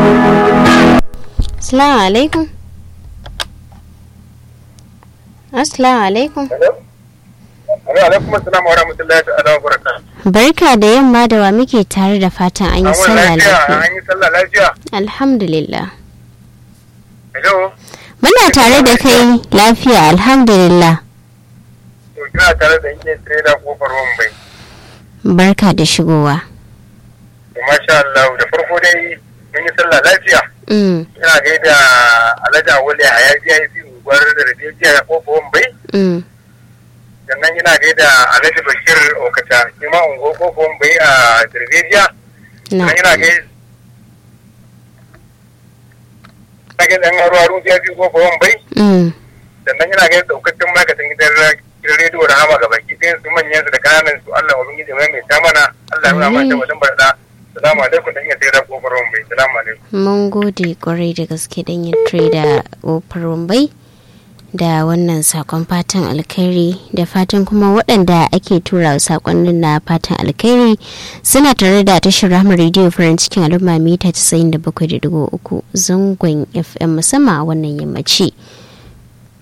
Assalamu alaikum. Assalamu alaikum. Assalamu alaikum assalamu wa rahmatullahi ta'ala wa barakatuh. Barka da yamma da wa muke tare da fatan an yi sallah lafiya. An yi sallah lafiya. Alhamdulillah. Hello. Muna tare da kai lafiya alhamdulillah. To kina tare da yin trader kofar Mumbai. Barka da shigowa. To masha Allah da farko dai mun yi sallah lafiya. Mm, Ina gaida Alhaji Awali a yaji ya yi unguwar da Rabiya kofar Mumbai. mm, Sannan ina gaida Alhaji Bashir Okata shi ma unguwar kofar Mumbai a Darbejiya. na. Sannan ina gaida ina gaida ɗan haru haru ya fi kofar Mumbai. Mm, sannan yana ganin daukacin ma'aikatan gidan gidan rediyo da hama gaba ki ɗayan su manyan su da kananan su Allah ubangiji mai mai ta mana Allah ya Amin. mana wajen barda salamu alaikum da iya sai da kofar bai salamu alaikum Mun gode kwarai da gaske don yin da ƙofar Mumbai da wannan sakon fatan alkhairi da fatan kuma waɗanda ake tura wa sakonnin na fatan alkhairi suna tare da tashar rahama rediyo farin cikin al'umma mita 97.3 zangon fm musamman a wannan yammaci